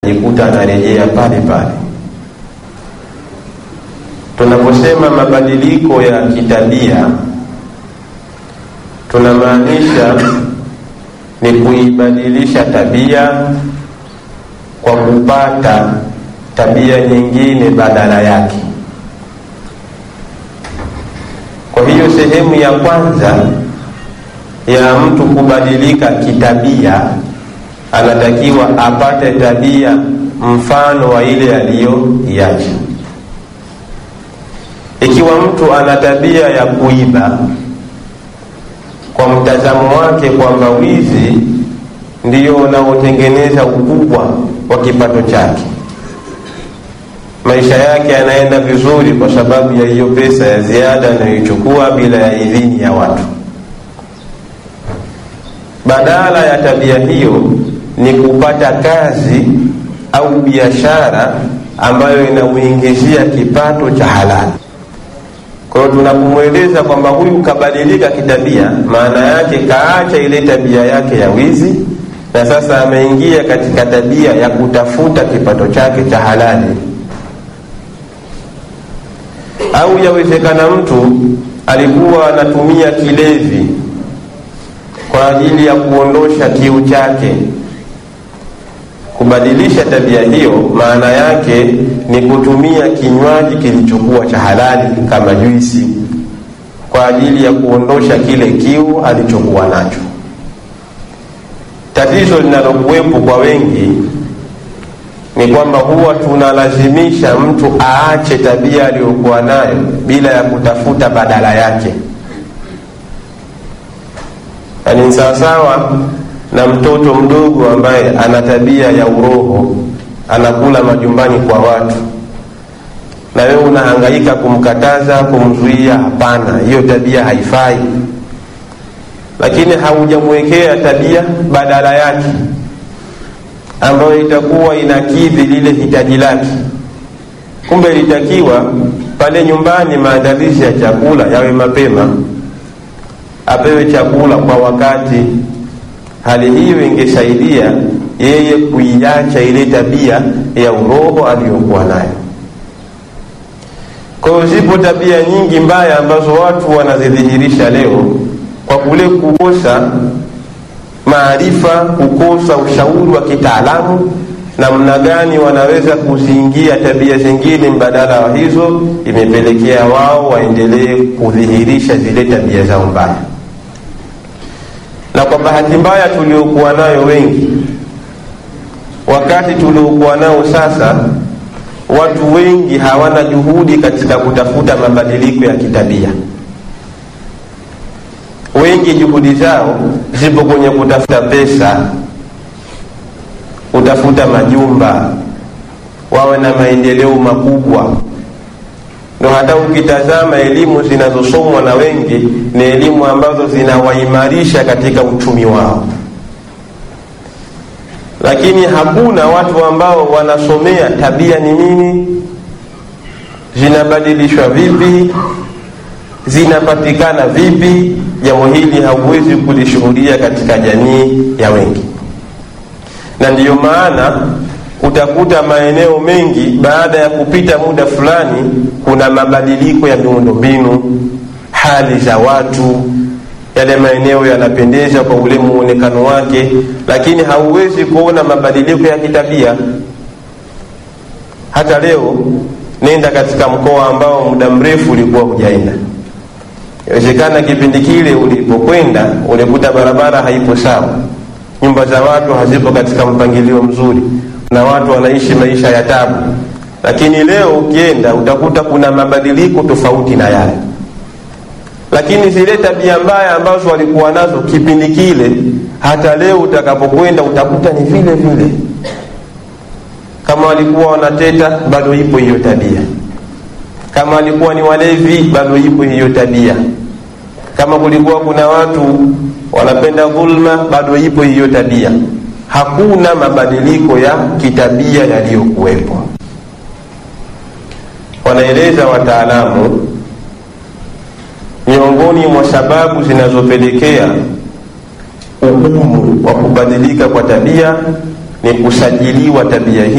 jikuta anarejea pale pale. Tunaposema mabadiliko ya kitabia, tunamaanisha ni kuibadilisha tabia kwa kupata tabia nyingine badala yake. Kwa hiyo sehemu ya kwanza ya mtu kubadilika kitabia, anatakiwa apate tabia mfano wa ile aliyoiacha. Ikiwa mtu ana tabia ya kuiba, kwa mtazamo wake kwamba wizi ndiyo unaotengeneza ukubwa wa kipato chake, maisha yake yanaenda vizuri kwa sababu ya hiyo pesa ya ziada anayoichukua bila ya idhini ya watu. Badala ya tabia hiyo ni kupata kazi au biashara ambayo inamuingizia kipato cha halali. Kwa hiyo tunapomweleza kwamba huyu kabadilika kitabia, maana yake kaacha ile tabia yake ya wizi na sasa ameingia katika tabia ya kutafuta kipato chake cha halali. Au yawezekana mtu alikuwa anatumia kilevi kwa ajili ya kuondosha kiu chake. Kubadilisha tabia hiyo, maana yake ni kutumia kinywaji kilichokuwa cha halali kama juisi kwa ajili ya kuondosha kile kiu alichokuwa nacho. Tatizo linalokuwepo kwa wengi ni kwamba huwa tunalazimisha mtu aache tabia aliyokuwa nayo bila ya kutafuta badala yake. Yaani ni sawasawa na mtoto mdogo ambaye ana tabia ya uroho, anakula majumbani kwa watu, na wewe unahangaika kumkataza, kumzuia. Hapana, hiyo tabia haifai, lakini haujamwekea tabia badala yake ambayo itakuwa inakidhi lile hitaji lake. Kumbe ilitakiwa pale nyumbani maandalizi ya chakula yawe mapema, apewe chakula kwa wakati. Hali hiyo ingesaidia yeye kuiacha ile tabia ya uroho aliyokuwa nayo. Kwa hiyo zipo tabia nyingi mbaya ambazo watu wanazidhihirisha leo kwa kule kukosa maarifa, kukosa ushauri wa kitaalamu namna gani wanaweza kuziingia tabia zingine mbadala wa hizo, imepelekea wao waendelee kudhihirisha zile tabia zao mbaya. Na kwa bahati mbaya tuliokuwa nayo wengi, wakati tuliokuwa nao sasa, watu wengi hawana juhudi katika kutafuta mabadiliko ya kitabia. Wengi juhudi zao zipo kwenye kutafuta pesa, kutafuta majumba, wawe na maendeleo makubwa. Ndo hata ukitazama elimu zinazosomwa na wengi ni elimu ambazo zinawaimarisha katika uchumi wao, lakini hakuna watu ambao wanasomea tabia ni nini, zinabadilishwa vipi, zinapatikana vipi. Jambo hili hauwezi kulishuhudia katika jamii ya wengi, na ndiyo maana utakuta maeneo mengi baada ya kupita muda fulani, kuna mabadiliko ya miundombinu, hali za watu, yale maeneo yanapendeza kwa ule muonekano wake, lakini hauwezi kuona mabadiliko ya kitabia. Hata leo nenda katika mkoa ambao muda mrefu ulikuwa hujaenda Inawezekana kipindi kile ulipokwenda ulikuta barabara haipo sawa, nyumba za watu hazipo katika mpangilio mzuri, na watu wanaishi maisha ya tabu. Lakini leo ukienda utakuta kuna mabadiliko tofauti na yale, lakini zile tabia mbaya ambazo walikuwa nazo kipindi kile, hata leo utakapokwenda utakuta ni vile vile. Kama walikuwa wanateta, bado ipo hiyo tabia kama walikuwa ni walevi bado ipo hiyo tabia. Kama kulikuwa kuna watu wanapenda dhulma, bado ipo hiyo tabia. Hakuna mabadiliko ya kitabia yaliyokuwepo. Wanaeleza wataalamu, miongoni mwa sababu zinazopelekea ugumu wa kubadilika kwa tabia ni kusajiliwa tabia hii